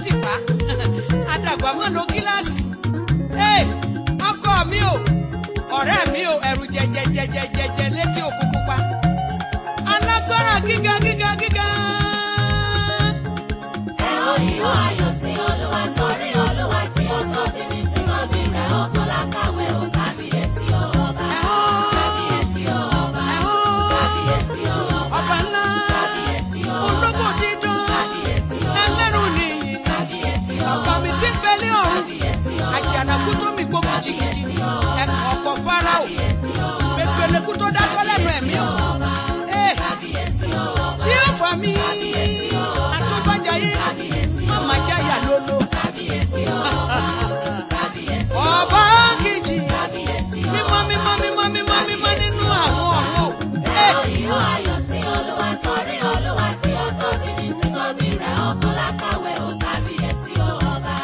tìpá àdàgbà mọ́ lo gíláàsì Hey, ọkọ mi o ọ̀rẹ́ mi o ẹ̀rù jẹjẹjẹjẹjẹ létí òkú pupa alágbára gíga gíga gíga. Ẹ ó ìhó ayọ̀ sí Olúwa torí Olúwa tí ó tóbi ní títóbi rẹ̀ ọkàn lákàwé ò kábíyèsí o ọba. Ẹ ó. Kábíyèsí o ọba. Ẹ ó. Kábíyèsí o ọba. ọba ńlá Kábíyèsí o ọba. ológo dídán Kábíyèsí o ọba. ẹlẹ́rù nìyí Kábíyèsí o ọba mi ti ń bẹ̀lẹ́ ọ̀run Kábíyèsí o ọba. àjànàkú tó mi gbógun jìgìjì ẹ̀kọ́ ọkọ̀ fáráò Kábíyèsí o ọba. pépélekú tó dákọ́ lẹ́nu ẹ̀mí o Hey, Kábíyèsí o ọba. tí ó fà mí àtúbàjáyé màmá jáyà lólo Kábíyèsí o ọba. Kábíyèsí o ọba kejì Kábíyèsí o mímọ́ mímọ́ mímọ́ mímọ́ mímọ́ nínú àwọn ọ̀run o. Hey, Ìhó ayọ̀ sí Olúwa torí Olúwa tí ó tóbi ní títóbi rẹ̀ ọkàn lákàwé ò kábíyèsí o ọba.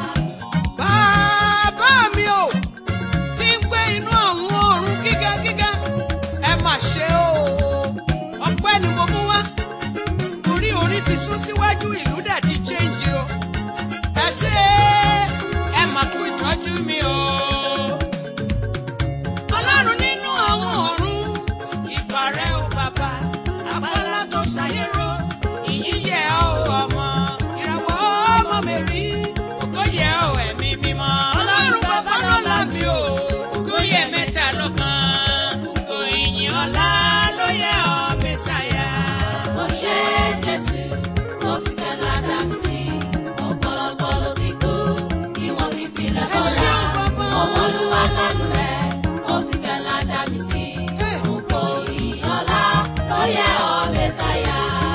bàbá mi o tí ń gbé inú àwọn ọ̀run gíga gíga ẹ mà ṣe o ọpẹ́ ni mo mú wá orí orí ti sún síwájú ìlú dẹ̀ ti change o ẹ ṣe ẹ mà kú ìtọ́jú mi o. ọlọ́run nínú àwọn ọ̀run ìbà rẹ o bàbá àbálá tó ṣàyẹ̀rọ ìyìn yẹ ọ́ ọmọ ìràwọ̀ ọmọ mẹ́rí ògo yẹ ọ́ ẹ̀mí mímọ́ ọlọ́run bàbá lọ́la mi o ògo yẹ mẹ́ta lọ́kan ògo ìyìn ọlá ló yẹ ọ́ mẹ́sàyà. Mo ṣe Jésù tó fi fẹ́ ládàá mi sí. Ọ̀pọ̀lọpọ̀ ló ti kú tí wọ́n ti filẹ̀ Ẹ bọ́ra. ṣeun bàbá. Ọmọ Olúwa lánàá rẹ̀ tó fi fẹ́ ládàá mi sí. Ògo ìyọ̀lá ló yẹ ọ́ Mẹ́sáyà.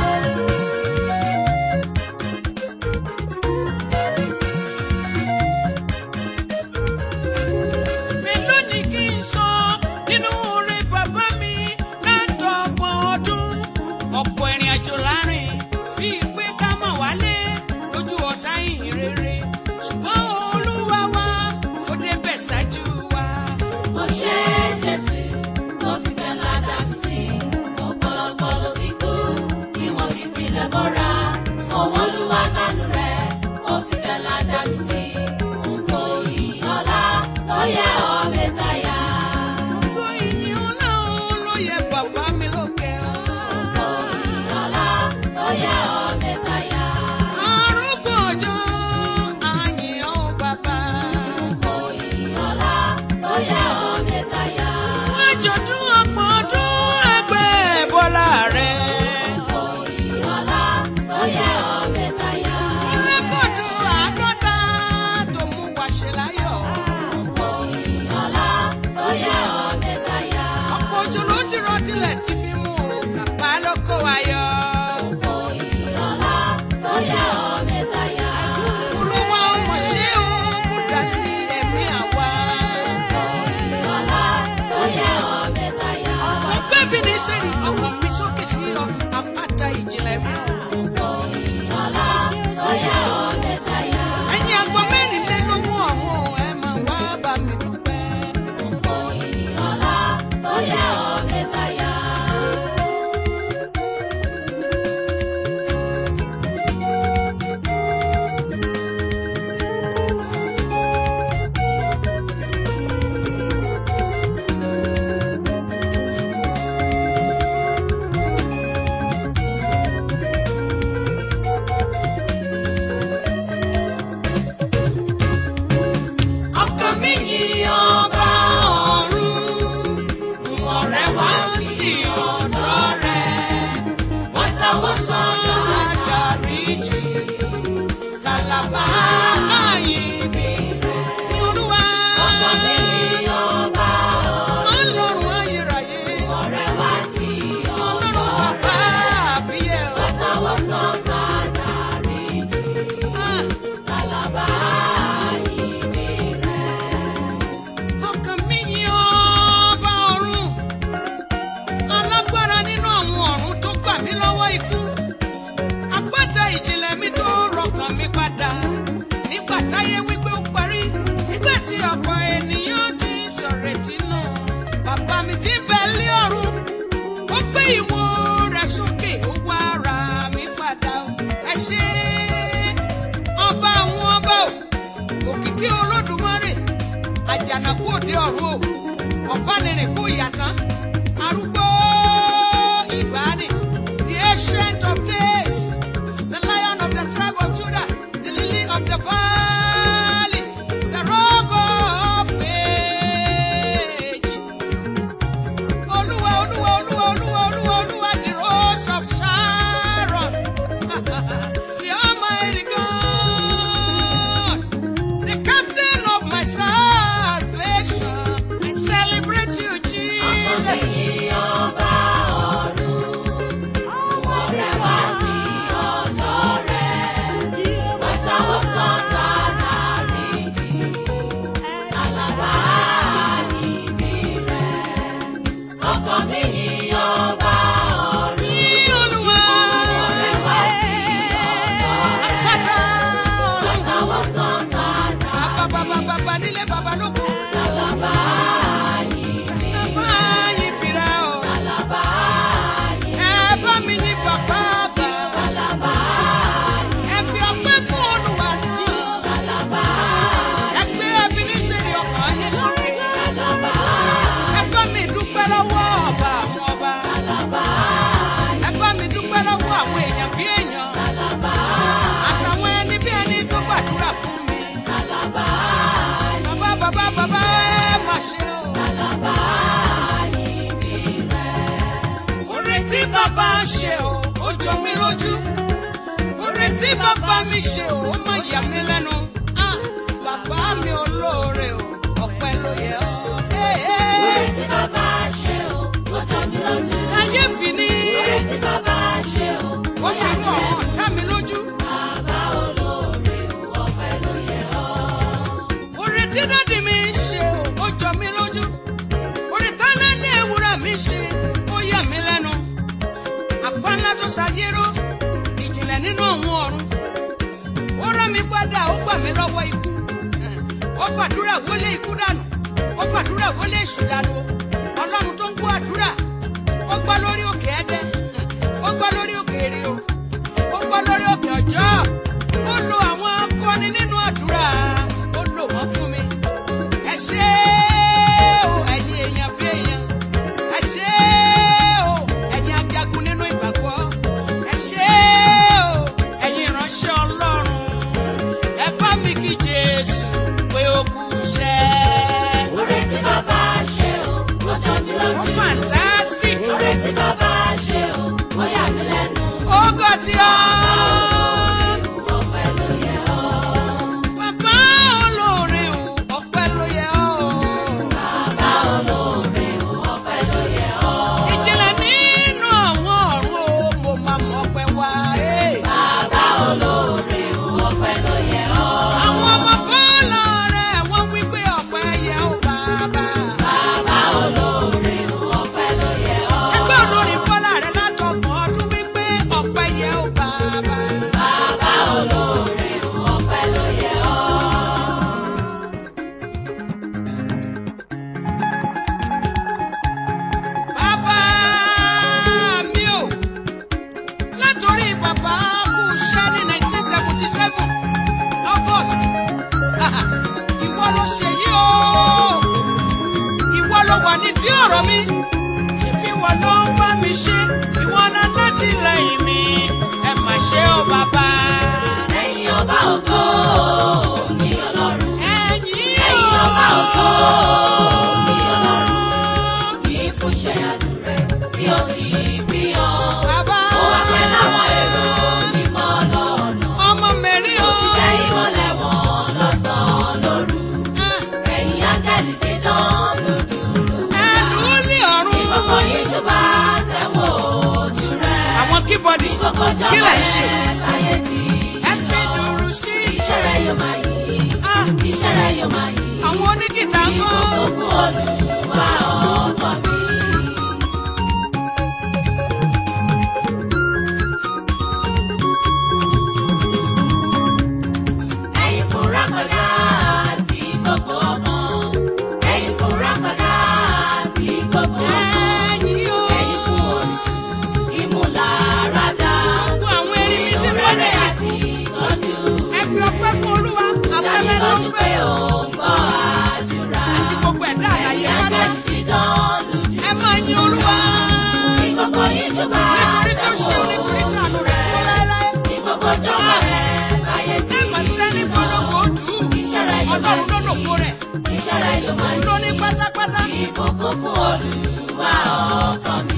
mélòó ni kí n sọ nínú oore bàbá mi látọgbọ̀n ọdún ọ̀pọ̀ ìrìn àjò láàrin bíi pé ká mà wálé lójú ọ̀tá ìhìn rere ṣùgbọ́n olúwa wa ó débẹ̀ ṣáájú wa. Mo ṣe Jésù tó fi fẹ́ ládàá mi sí. Ọ̀pọ̀lọpọ̀ ló ti kú tí wọ́n fi filẹ̀ bọ́ra. Ọwọ́ Olúwa lánàá rẹ̀ tó fi fẹ́ ládàá mi sí. Ògo ìyọ̀lá ló yẹ ọ́ Mẹ́sáyà. gbogbo ìyìn ọlọ́run ló yẹ bàbá mi lókè ọ́. Ògo ìyọ̀lá ló yẹ ọ́ Mẹ́sáyà. arúgbó ọjọ́ àyìn ọ́ bàbá. Ògo ìyọ̀lá ló yẹ ọ́ Mẹ́sáyà. fún àjọ̀dún ọgbọ̀n ọdún ẹgbẹ́ bọ́lá rẹ̀. Ògo ìyọ̀lá ló yẹ ọ́ Mẹ́sáyà. rẹ́kọ̀dù àádọ́ta tó mú wa ṣe láyọ̀. Ògo ìyọ̀lá ló yẹ ọ́ Mẹ́sáyà. ọ̀pọ̀ òjò ló ti rọ tilẹ̀ tí fi mú o bàbá ló kó wa yọ. Ògo ìyọ̀lá ló yẹ ọ́ Mẹ́sáyà. olúwa ọmọ ṣé o fún dasí ẹ̀mí àwa. Ògo ìyọ̀lá ló yẹ ọ́ Mẹ́sáyà. ọgbẹ́ bí ní sẹ́ni ọkàn mi sókè sí ọ àpáta ìjìnlẹ̀ mi. Ògo ìyọ̀lá ló yẹ ọ́ Mẹ́sáyà. ẹ̀yin àgbọ̀ mẹ́rìnlélógún ọ̀hún ẹ̀ máa wá bá mi dúpẹ́. Ògo ìyọ̀lá ló yẹ ọ́ Mẹ́sáyà. ọkàn mi yìn ọba ọ̀run ọ̀rẹ́ wá sí ọ̀dọ̀ rẹ̀ wọ́n táwọn sọ́dọ̀ àdáríjì tàlàbà ààyè mi rẹ̀ ní olúwa Ọkàn mi yìn ọba ọ̀run. ọlọ́run ayérayé Ọ̀rẹ́ wá sí ọlọ́run ọ̀dọ̀ bàbá rẹ̀. àbíyẹ̀ ọ́. Látàwọ̀ sọ́tà dáríjì. Ah, Tálábà ìbí rẹ̀. ọkàn mi yìn ọba ọ̀run alágbára nínú àwọn ọ̀run tó gbà mí lọ́wọ́ ikú àpáta ìjìnlẹ̀ mi tó rọkàn mi padà nígbà táyé wípé ó parí nígbà tí ọ̀pọ̀ ènìyàn ti sọ̀rètí nù bàbá mi ti bẹ̀ lé ọ̀run ó gbé ìwo rẹ̀ sókè ó wá ra mi padà ẹ ṣé ọba òde ọ̀run o ọ̀bánirìn kú ìyàtán arúgbó ìgbàanì the ancient of days the lion of the tribe of judah the lily of the valley the rock of ages. Olúwa, Olúwa, Olúwa, Olúwa, Olúwa, Olúwa, the rose of Sharon. The Almighty God, the captain of my salvation. I celebrate you, Jesus. Ní Olúwa, àpáta ọ̀run. Bàbá, bàbá, bàbá, nílé bàbá lóko. Bàbá yìí bìrà o. Ẹ bá mi ní bàbá àgbà. Ẹ fi ọpẹ́ fún Olúwa nìyí. Ẹ gbé ẹbí níṣẹ́ni ọkàn yín sókè. Ẹ bá mi dúpẹ́ lọ́wọ́ ọba àwọn ọba. Ẹ bá mi dúpẹ́ lọ́wọ́ àwọn èèyàn bí èèyàn. Àtàwọn ẹni bí ẹni tó gbàdúrà fún mi. Bàbá bàbá bàbá ẹ má ṣe o. Oore tí bàbá ṣe o, ó jọ mí lójú. Oore tí bàbá mi ṣe o, ó má yà mí lẹ́nu. Ah, Bàbá mi olóore o, ọpẹ́ ló yẹ ọ́. Hey, hey. Kàyéfì ni ó fi rú àwọn ọ̀tá mi lójú. Oore tí dádì mi ṣe o, ó jọ mí lójú. Oore tálẹ́dẹ̀ ewúrà mi ṣe, ó yà mí lẹ́nu. Àpáńlá tó ṣàyérò, ìjìnlẹ̀ nínú àwọn ọ̀run. Ó rán mi padà, ó gbà mí lọ́wọ́ ikú. Ó fàdúrà wọlé ikú dànù. Ó fàdúrà wọlé èṣù dànù. Ọlọ́run tó ń gbọ́ àdúrà. Ó gbọ́ lórí òkè Ẹdẹ. Ó gbọ́ lórí òkè Èrè o. Ó gbọ́ lórí òkè Ọ̀jọ́. Ó lo àwọn akọni nínú àdúrà. Ó lò wọ́n fún mi. Ẹ ṣé o, ẹ̀yin èèyàn bí èèyàn. Ẹ ṣé o, ẹ̀yin ajagun nínú ìgbàgbọ́. Ẹ ṣé o, ẹ̀yin ìránṣẹ́ Ọlọ́run. Ẹ bá mi kí Jésù pé ó kú iṣẹ́. Ó fantastic. Ó gọ̀ tí ọ́. Bàbá olóore o, ọpẹ́ ló yẹ ọ́. Ìjìnlẹ̀ nínú àwọn ọ̀run o, mo máa mọ̀ ọpẹ́ wá. eh. Àwọn ọmọ bọ́ọ̀lù rẹ̀ wọ́n wí pé ọpẹ́ yẹ ó bàbá. Ẹgbẹ́ olórin bọ́lá rẹ̀ látọgbọ̀n ọdún wí pé ọpẹ́ yẹ ó bàbá. Bàbá mi ò látòrí bàbá kú iṣẹ́ ní 1977 August. Ìwọ ló ṣe yí o. Ìwọ ló wà nídìí ọ̀rọ̀ mi. Ṣèbí ìwọ ló ń bá mi ṣe. Ìwọ náà láti lẹ́yìn mi. Ẹ mà ṣe o bàbá. Ẹ̀yin ọba ògo ni Ọlọ́run. Ẹ̀yin Ẹ̀yin ọba ògo o. ni Ọlọ́run. Kì í fún ṣẹ́yàdù rẹ̀ tí ó sì bí ọ. Bàbá. Ó wá pẹ́ láwọn èrò onímọ̀ lọ́nà. Ọmọ mẹ́rin Ó o. sì jẹ́ ìmọ̀lẹ̀ wọn lọ́sàn-án lóru. Ah, Ẹ̀yin áńgẹ́lì dídán lùdùrù. Ẹ̀dùn lé ọ̀run. Ìkọ̀kọ̀ yìí jọba tẹ̀wọ̀ ojú rẹ̀. Àwọn kíbọ̀dì sọ Ìkọ̀kọ̀ kí lẹ̀ ń ṣe. jọba báyé tí Ẹ fi dùrù sí. iṣẹ́ rẹ̀ yóò máa yí. Ah, Iṣẹ́ rẹ̀ yóò máa yí. Àwọn onígìtà ń kọ́. Ìkọ̀kọ̀ fún Olúwa ọkọ mi. Ẹ̀yin fúnra padà tí gbogbo ọmọ. Ẹ̀yin fúnra padà tí gbogbo ọmọ. Ẹ̀yin o. Ẹ̀yin fún orísun ìmúláradá. Gbogbo àwọn erin mi Nínú ti rere bẹ̀rẹ̀. àti ìtọ́jú. Ẹ fi ọpẹ́ fún Olúwa. Afẹ́fẹ́ ló ń Dánilójú pé fẹ́. ó ń gbọ́ àdúrà. Àti gbogbo ẹ̀dá ìjọba nítorí tó ṣe nítorí tí àánú rẹ̀ dúró láéláé. ní gbogbo ìjọba rẹ̀ báyé tí ẹ mà sẹ́ni polówó dùn. iṣẹ́ rẹ̀ yóò máa ọlọ́run ló lòpó rẹ̀. iṣẹ́ rẹ̀ yóò máa òun ló ní pátápátá. ìbùkún fún olùwà ọkàn mi.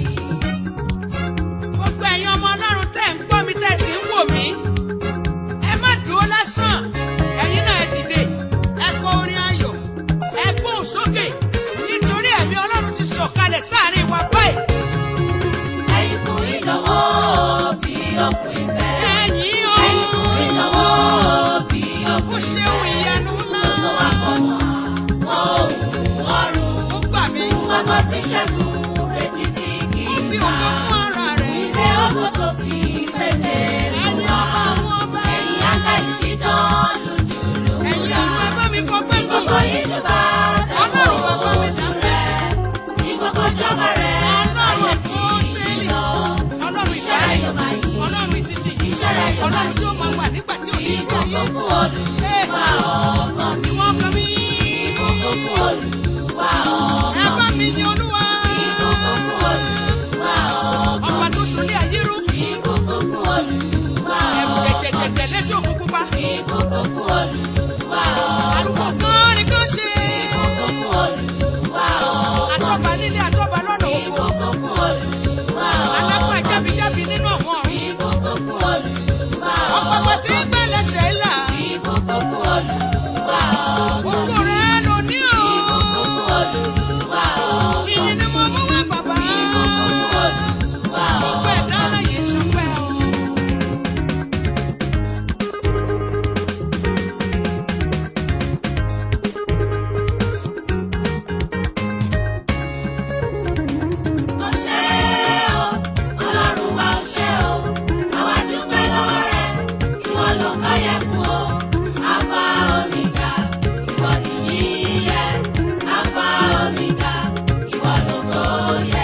gbogbo ẹ̀yin ọmọ ọlọ́run tẹ̀ ń gbọ́ mi tẹ̀ sí ń wò mí. ẹ má dúró lásán. ẹ̀yin náà ẹ dìde. ẹ kọ orin ayọ̀. ẹ gbóhùn sókè. nítorí ẹ̀mí ọlọ́run ti sọ̀kalẹ̀ sáàrin wa báyìí. ẹ̀yin fún ìdánwò bí ọkùn ìfẹ́. ẹ̀yin o. ẹ̀yin fún ìdánwò bí ó ọkùn ṣeun ìyanu ńlá. tó wà pọ̀ mọ́ ohun ọ̀run. ó gbà mí. Ọmọ tí ṣẹ́gun retí tí kì ó í fi ṣá. ògo fún ara rẹ̀. Ilé ọkọ̀ tó fi pèsè ẹ̀yin fún wa. ọba àwọn ọba. Ẹ̀yin ángẹ́lì dídán lójú ẹ̀yin lòwúrọ̀. ọba ẹ bá mi fọpẹ́ gùn. Gbogbo ìjọba tẹ̀wọ̀ Ọlọ́run bàbá mi ojú rẹ̀. Ní gbogbo ìjọba rẹ̀ Ọlọ́run ayé tí Pósítélì. lọ. ọlọ́run Iṣẹ́ rẹ̀ ìṣẹ́lẹ̀. yóò máa yí. ọlọ́run ìṣiṣẹ́. Iṣẹ́ rẹ̀ yóò máa ọlọ́run tí ó máa wà nígbà tí ò ní sí Ìbùkún ayé. fún Olúwa ọkàn mi. ìwọ ọkàn mi. Ìbùkún fún Olúwa ẹ ọkàn bá mi. mi ní olúwa. Ìbùkún fún Olúwa ọkàn ọba tó ṣolé ayé rú. Ìbùkún fún Olúwa ẹ̀rù ọkàn jẹjẹjẹjẹ létí òkú pupa. Ìbùkún fún Olúwa arúgbó kan ni kàn ṣe. Ìbùkún fún Olúwa ọkàn àtọ́ba nílé àtọ́ba lọ́nà oko. Ìbùkún fún Olúwa alápá jábíjábí nínú àwọn ọ̀run. Ìbùkún fún Olúwa ọ̀pọ̀pọ̀ tí ń gbé lẹ́sẹ̀ là. Ìbùkún fún Olúwa òkú rẹ̀ ló ní o. Ìbùkún fún Olúwa ìyìn ni mo mú wá bàbá. Ìbùkún fún Olúwa gbogbo ẹ̀dá aláyè ṣọpẹ́ o. Ọṣẹ́ o, Ọlọ́run wa ọṣẹ́ o, àwa dúpẹ́ lọ́wọ́ rẹ̀, ìwọ ló kọ́ yẹ fún o. Alpha Omega, ìwọ nìyí yẹ. Alpha Omega, ìwọ ló kọ́ yẹ.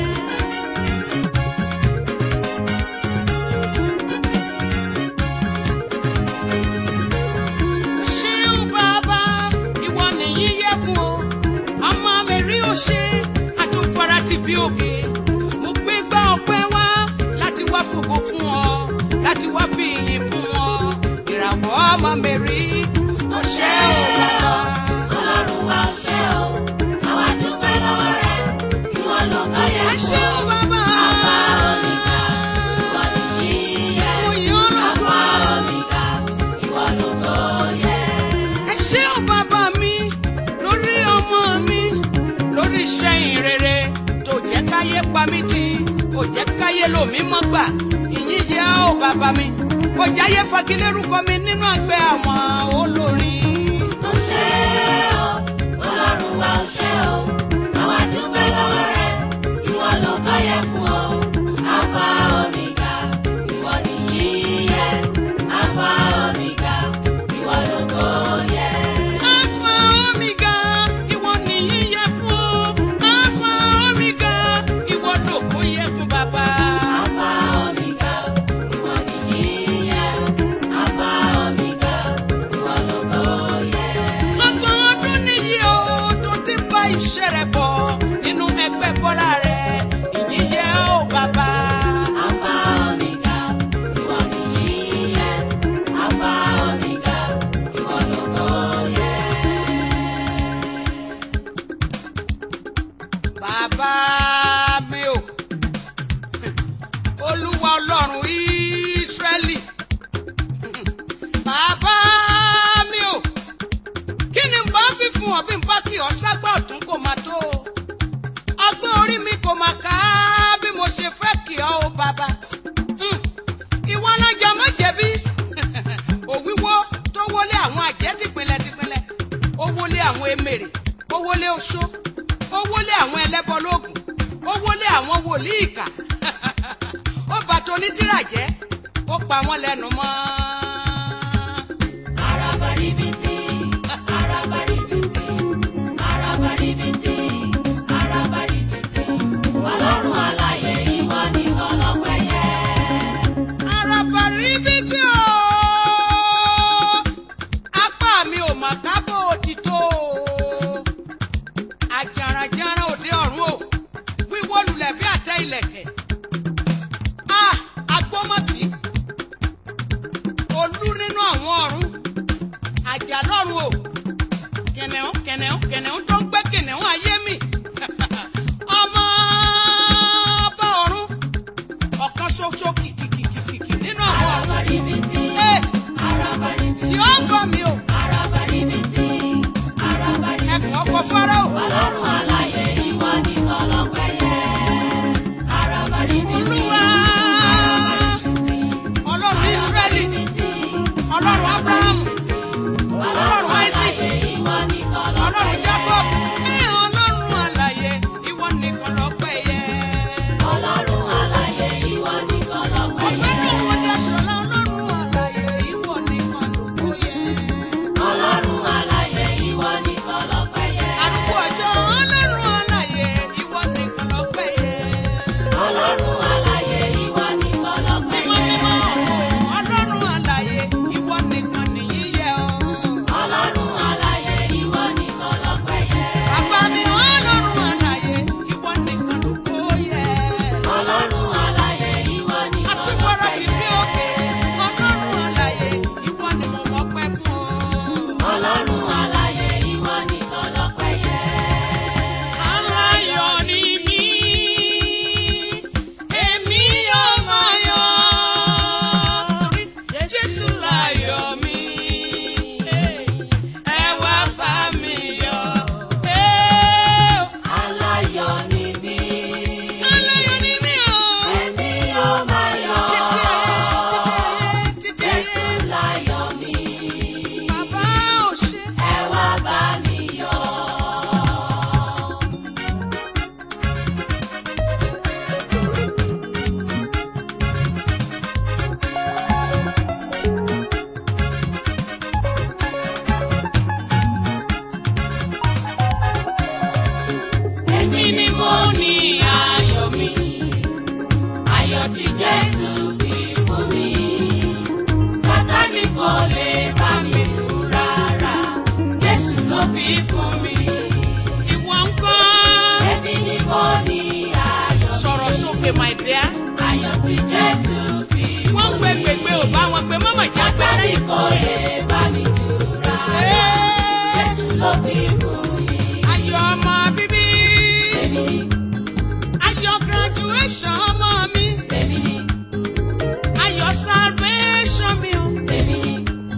ṣé ó bàbá ìwọ nìyí yẹ fún o ọmọ mi rí o ṣe àtúnfara ti bí òkè mo gbé gbá ọpẹ́ wá láti wá fògo fún ọ láti wá fi ìyìn fún ọ ìràwọ̀ ọmọ mi rí o ṣé ó bàbá. Ọlọ́run wa ọṣẹ́ o, àwa dúpẹ́ lọ́wọ́ rẹ̀, ìwọ ló kọ́ yẹ ẹ fún ṣé o. ó bàbá. Alpha Omega, ìwọ nìyí yẹ. mo yàn ọ́ Alpha lọ́gbọ́n. Omega, ìwọ ló kọ́ yẹ. ẹ ṣé ó bàbá mi lórí ọmọ mi lórí iṣẹ́ ìrere tó jẹ́ káyé pa mí tì kò jẹ́ káyé lò mí mọ́ gbà ìyìn yẹ ó bàbá mi kò jáyé fagilérúkọ mi nínú ẹgbẹ́ àwọn olórin. Ọṣẹ́ o, Ọlọ́run wa ọṣẹ́ o, àwa dúpẹ́ lọ́wọ́ rẹ̀, ìwọ ló kọ́ yẹ fún o. Alpha Omega, ìwọ nìyí yẹ. Alpha Omega, ìwọ ló kọ́ yẹ. Alpha Omega, ìwọ nìyí yẹ fún o. Alpha Omega, ìwọ lòkó yẹ fún bàbá. Alpha Omega, ìwọ nìyí yẹ. Alpha Omega, ìwọ ló kọ́ yẹ. Ọgbọ̀n ọdún nìyí o tó ti bá iṣẹ́ rẹ̀ bọ̀ nínú ẹgbẹ́ bọ́lá rẹ̀ ìyìn yẹ ó bàbá. Alpha Omega, ìwọ nìyí yẹ. Alpha Omega, ìwọ ló kọ́ yẹ. Bàbá mi o, Olúwa Ọlọ́run Ísírẹ́lì. Bàbá mi o, kí ni n bá fi fún ọ bí n bá kí ọ ságbá ọ̀tún kò máa tó o? Ọgbọ́n orí mi kò máa ká bí mo ṣe fẹ́ kí ọ o bàbá. Hmm, Ìwọ alájà má jẹ̀bi. Òwíwó tó wọlé àwọn àjẹ́ tìpínlẹ̀ tìpínlẹ̀. Ó wọlé àwọn emèrè. Ó wọlé oṣó. Ó wọlé àwọn ẹlẹ́bọ lóògùn. Ó wọlé àwọn wòlíì ìkà. Ó bàtò onítìrà jẹ́. Ó pa wọ́n lẹ́nu mọ́. Arabaribiti, arabaribiti, arabaribiti, arabaribiti. Ọlọ́run alààyè ìwọ nìkan lọ́pẹ́ yẹ. Arabaribiti o. Apá mi ò mà kábò òtítọ́ o. Àjàràjàrà òde ọ̀run o. Wíwó lulẹ̀ bí àtẹ ìlẹ̀kẹ̀. ayé mi ọmọ ọba ọ̀run ọ̀kan ṣoṣo kìkìkìkìkì nínú àwọn ọ̀run Arabaribiti, Ẹ, arabaribiti, tí ó gbọ́ mi o arabaribiti, arabaribiti. ẹkùn ọkọ̀ fọ́rọ́ o Ọlọ́run aláyé ìwọ nìkan lọ́pẹ́ yẹ. Arabaribiti, olúwa arabaribiti, ọlọ́run Ísírẹ́lì arabaribiti, ọlọ́run Ábúráhámù Ọlọ́run Isaac, aláyé ìwọ nìkan ọlọ́run lọ́pẹ́ Jacob yẹ. ẹ ọlọ́run àlàyé ìwọ nìkan lọ́pẹ́ yẹ. Ọlọ́run aláyé ìwọ nìkan lọ́pẹ́ ọ̀pẹ́ yẹ. náà wọ́n dé aṣọ́lá ọlọ́run àlàyé ìwọ nìkan lóko yẹ. Ọlọ́run aláyé ìwọ nìkan lọ́pẹ́ yẹ. arúgbó ọjọ́ ọlọ́run àlàyé ìwọ nìkan lọ́pẹ́ yẹ. Ọlọ́run aláyé ìwọ nìkan lọ́pẹ́ mímọ́ yẹ. mímọ́ ọlọ́run àlàyé ìwọ nìkan nìyí yẹ ọ́. Ọlọ́run aláyé ìwọ nìkan lọ́pẹ́ yẹ. bàbá mi ọlọ́run àlàyé ìwọ nìkan lóko yẹ. Ọlọ́run aláyé ìwọ nìkan àtúbọ̀rọ̀ lọ́pẹ́ ti bí yẹ. òkè ọlọ́run àlàyé ìwọ ni mo mọ̀ pẹ́ fún ọ. Ọlọ́run aláyé ìwọ nìkan lọ́pẹ́ yẹ. Aláyọ̀ ni mí, èmi yóò máa yọ̀. Jésù láyọ̀ mi, ẹ wá bá mi yọ̀. Aláyọ̀ ni mí, Aláyọ̀ ni mí o. èmi yóò máa yọ̀. Títí ayé, títí Jésù ayé, láyọ̀ mi, bàbá ò ṣe. ẹ wá bá mi yọ̀. Èmi ni mo ní ayọ̀ mi. Ayọ̀ tí Jésù fi fún mi. Sátánì kò lè bá mi dù rárá. Jésù ló fi fún mi. Ìwọ ń kọ́. Èmi ni mo ní ayọ̀ mi. Sọ̀rọ̀ sókè, my dear. Ayọ̀ tí Jésù fi Wọ́n fún gbé mi. gbègbè ò bá wọn pé mọ́mọ́ ìjà gbé Sátánì sẹ́yìn. kò lè bá mi dù rárá. Jésù ló fi fún mi. Ayọ̀ ọmọ bíbí. Èmi ni, Ayọ̀ graduation ọmọ mi. èmi ni, Ayọ̀ salvation mi o. èmi ni,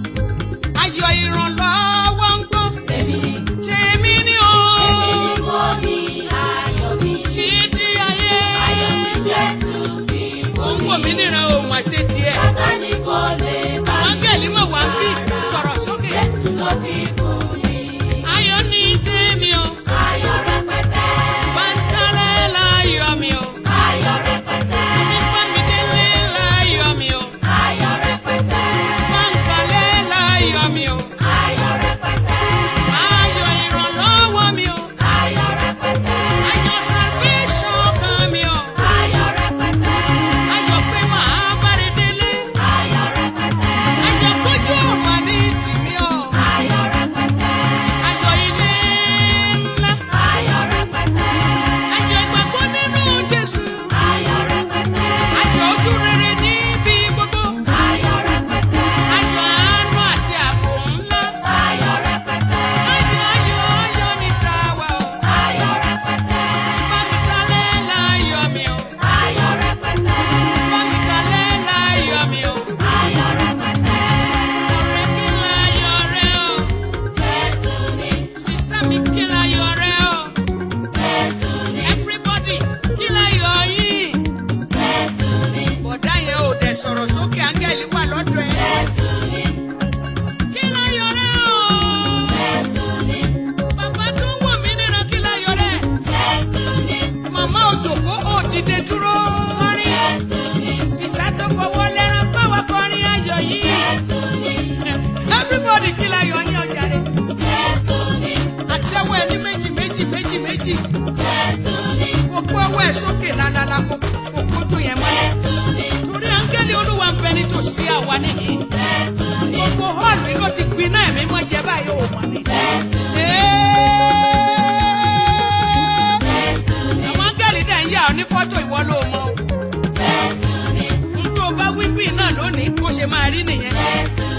Ayọ̀ ìrànlọ́wọ́ ń gbọ́. èmi ni. Tèmi ni o. Èmi ni mo ní ayọ̀ mi. Títí ayé. Ayọ̀ tí Jésù fi Ó fún ń wò mí mi. níran òun àṣẹ tiẹ̀. Sátánì kò lè bá mi Áńgẹ̀lì mọ̀ wá bí rárá. sọ̀rọ̀ sókè. Jésù ló fi fún mi. Ayọ̀ ní tèmi o. Ayọ̀ rẹpẹtẹ. Bántálẹ̀ láyọ̀ mi o. Ayọ̀ rẹpẹtẹ. Ìfàmìdélé láyọ̀ mi o. Ayọ̀ rẹpẹtẹ. Báńkalẹ̀ láyọ̀ mi o. Ayọ̀ rẹpẹtẹ. Ayọ̀ ìrànlọ́wọ́ mi o. Ayọ̀ rẹpẹtẹ. Ayọ̀ salvation kan mi o. Ayọ̀ rẹpẹtẹ. Ayọ̀ pé màá bára délé. Ayọ̀ rẹpẹtẹ. Ayọ̀ kójú ọ̀mà ní tìmí o. Ayọ̀ rẹpẹtẹ. Ayọ̀ ilé ńlá. Ayọ̀ rẹpẹtẹ. Ayọ̀ ìgbàgbọ́ nínú Jésù. Ayọ̀ rẹpẹtẹ. Ayọ̀ ojú rere níbi gbogbo. Ayọ̀ rẹpẹtẹ. Ayọ̀ àánú àti ààbò ńlá. Ayọ̀ rẹpẹtẹ. Ayọ̀ ayọ̀ ayọ̀ ní tàwa o. Ayọ̀ rẹpẹtẹ. Bámitalẹ̀ láyọ̀ mi o. Ayọ̀ rẹpẹtẹ. Bámitalẹ̀ láyọ̀ mi o. Ayọ̀ rẹpẹtẹ. Ọ̀rẹ́ kí láyọ̀ rẹ o. Jésù ni, Sísítà mi kí láyọ̀ rẹ o. Jésù ni, Everybody kí láyọ̀ yìí. Jésù ni, Bọ̀dá yẹn ò dẹ̀ sọ̀rọ̀ sókè áńgẹ́lì wà lọ́dọ̀ ẹ̀. Jésù ni, Kí láyọ̀ rẹ o. Jésù ni, Bàbá tó ń wò mí níran kí láyọ̀ rẹ. Jésù ni, Màmá òjòkó ò dìde dúró kọrin. Jésù ni, Sísítà tó fọwọ́ lẹ́ran báwa kọrin ayọ̀ yìí. Jésù ni, Everybody kí láyọ̀ yín ọjà rẹ̀. Jésù ni, Àtẹ́wọ́ ẹni méjì méjì méjì méjì. Jésù ni, Gbogbo ọwọ́ ẹ̀ sókè lálálá kó kó tó yẹn mọ́lẹ̀. Jésù ni, Torí áńgẹ́lì olúwa ń bẹ nítòsí àwa nìyí. Jésù ni, Gbogbo hall mi ló ti gbiná ẹ̀mí mọ́ jẹ báyìí ò mọ̀ ni. Jésù ni, Jésù ni, Àwọn áńgẹ́lì dẹ̀ ń yà ọ́ ní fọ́tò ìwọ ló mọ̀. Jésù ni, N tó bá wí bí náà lónìí bó ṣe máa rí nìyẹn. Jésù